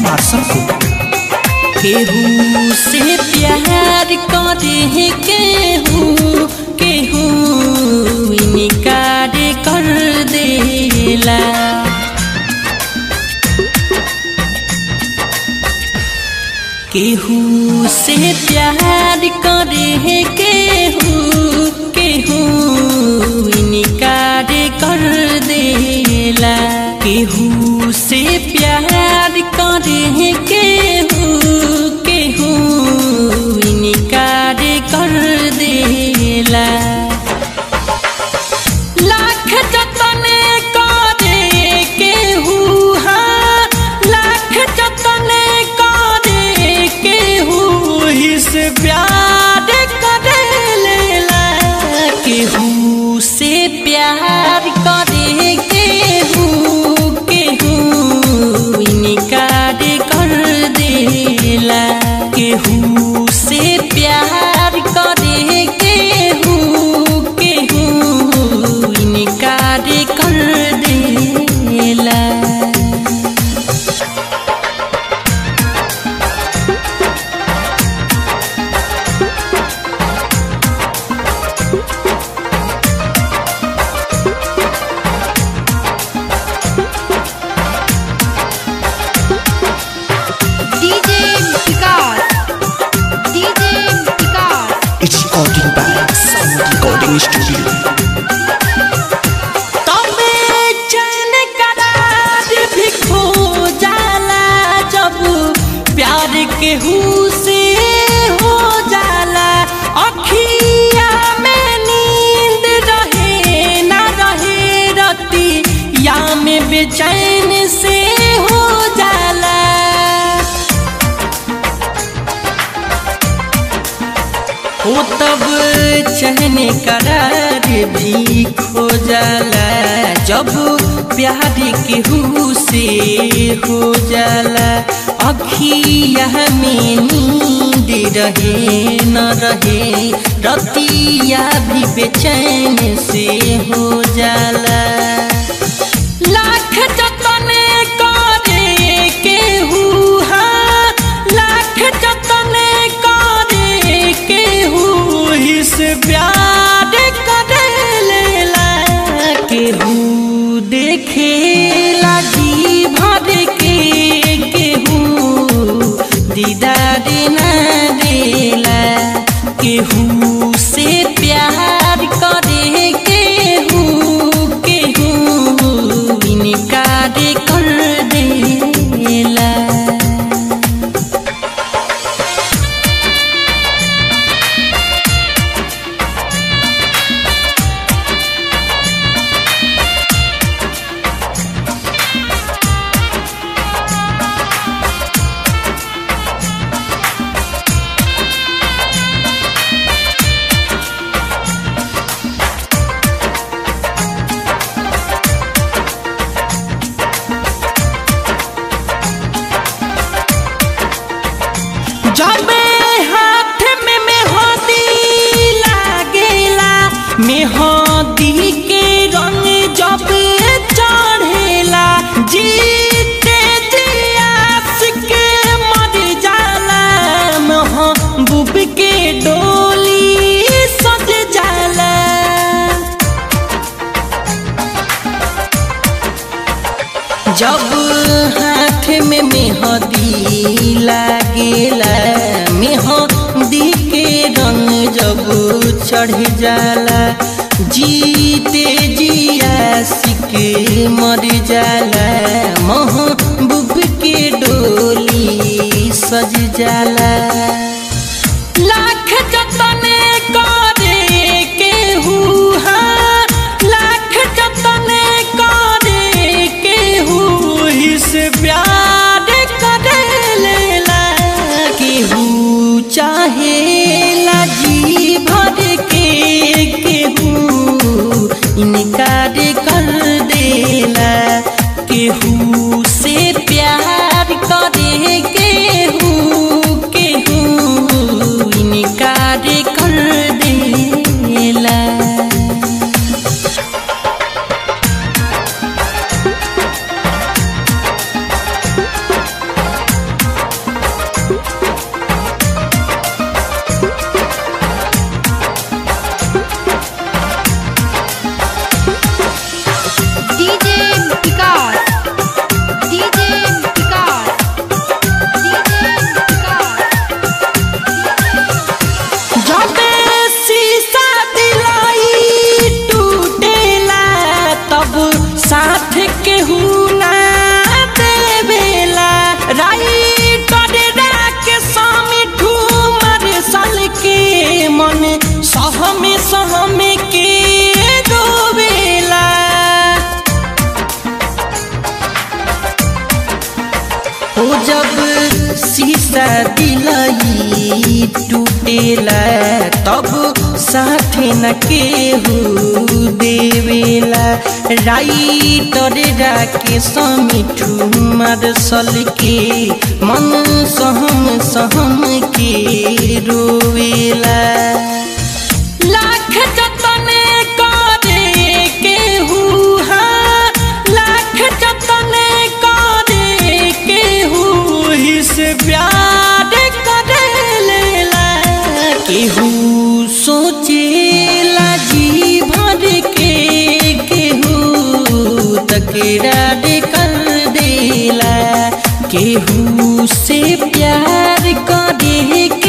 Marshal केहू से प्यार करे केहू केहू इनकार कर देला केहू से प्यार करे केहू केहू इनकार कर देला केहू से प्यार करे केहू केहू इनकार कर देला लाख जतन करे केहू हाँ लाख जतन करे केहू ही से प्यार करे लेला केहू से प्यार करे केहू केहू इनकार कर देला केहू से प्यार करे केहू केहू इनकार कर देला DJ Vikas. DJ Vikas. It's recording by Sound Recording Studio. तबे चैन करार भी खो जाला जब प्यार केहू से हो जाला अखिया में नींद रहे ना रहे रती या में बेचैन से हो जाला हो तब चहने करार भी खो जाला जब प्यार केहू से हो जाला अखिया में नींद रहे न रहे रतिया भी बेचैन से हो जाला लाख जतन करे केहू हाँ लाख जतन करे केहू ही से प्यार करे लेला केहू देखे लागी भर के केहू दीदार ना देला केहू से प्यार करे केहू केहू इनकार कर देला जब हाथ में मेहंदी लागेला मेहंदी के रंग जब चढ़ेला जीते जियास के मर जाला महबूब के डोली सज जाला जब हाथ में मेहंदी लागेला मेहंदी के रंग जब चढ़ जाला जीते जिया सिक मर जाला महबूब के डोली सज जाला लाख जतन करे केहू हाँ लाख जतन करे केहू ही से प्यार करे लेला केहू चाहे जी भर के केहू इनकार कर देला केहू से प्यार करे केहू केहू जब शीशा दिलाई टूटेला तब साथे न केहू देवेला राइटर राके समिठू मार्शल के मन सहम सहम के रोवेला लाख जतन करे केहू हाँ लाख जतन करे केहू ही से प्यार करे लेला केहू सोचेला जी भर के केहू तकरार कर देला केहू से प्यार करे के